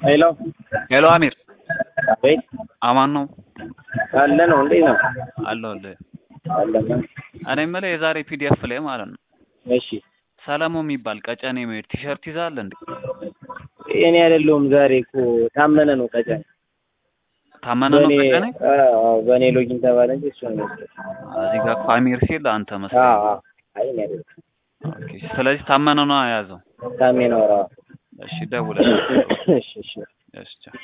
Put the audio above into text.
ሄሎ ሄሎ አሚር አቤት አማን ነው አለ ነው እንዴት ነው አለሁልህ። አለና እኔ የምልህ የዛሬ ፒዲኤፍ ላይ ማለት ነው እሺ ሰለሞን የሚባል ቀጨኔ የሚሄድ ቲሸርት ይዛል እንዴ? እኔ አይደለሁም ዛሬ እኮ ታመነ ነው ቀጨኔ ታመነ ነው በእኔ ቀጨኔ። አዎ በእኔ ሎጊን ተባለ እንጂ እሱ ነው እዚህ ጋር እኮ አሚር ሲል አንተ አዎ መስለኝ። አዎ አይ እኔ አይደለሁም ኦኬ፣ ስለዚህ ታመነ ነው የያዘው። ታሜ ነው ራ እሺ ደውለህ እሺ እሺ እሺ ቻው።